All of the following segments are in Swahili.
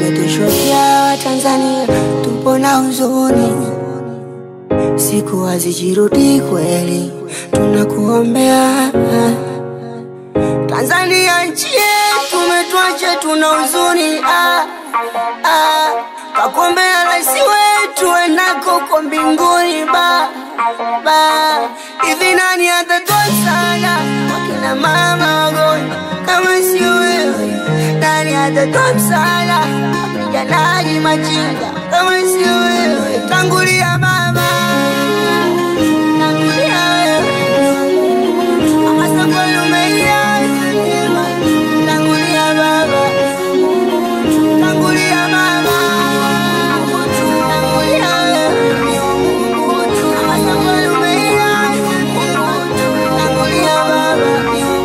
umetuchokia Tanzania, tupo na huzuni, siku hazijirudi kweli, tunakuombea Tanzania nchi yetu, umetuacha tuna huzuni ah, ah, twakuombea rais wetu enako uko mbinguni ba ba hivi nani atatoa msaada wakina mama wagonjwa kama si wewe? Nani atatoa msaada wapiganaji machinga kama si wewe? Tangulia baba, tangulia wewe, ama safari umeiacha njema. Tangulia baba, tangulia mama, tangulia wewe, ama safari umeiacha njema. Tangulia baba,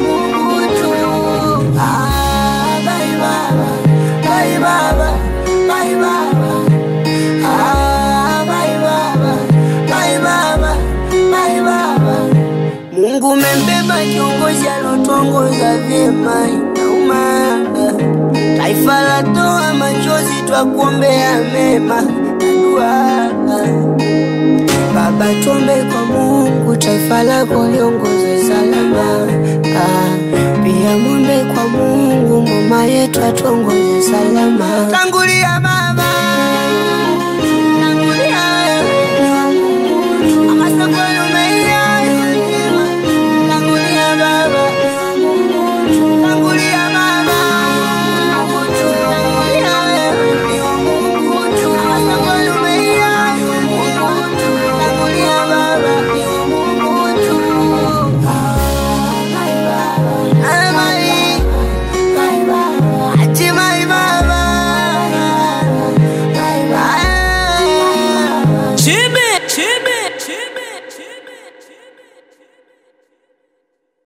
ah, bye baba, bye baba, bye baba. Ah, bye baba, bye baba, bye baba. Mungu umembeba kiongozi alotuongoza vyema, inauma. Taifa latoa machozi, twakuombea mema na dua. Baba, tuombe kwa Mungu, taifa lako liongoze salama. Ah, pia mwombe kwa Mungu, mama yetu atuongoze salama. Tangulia mama.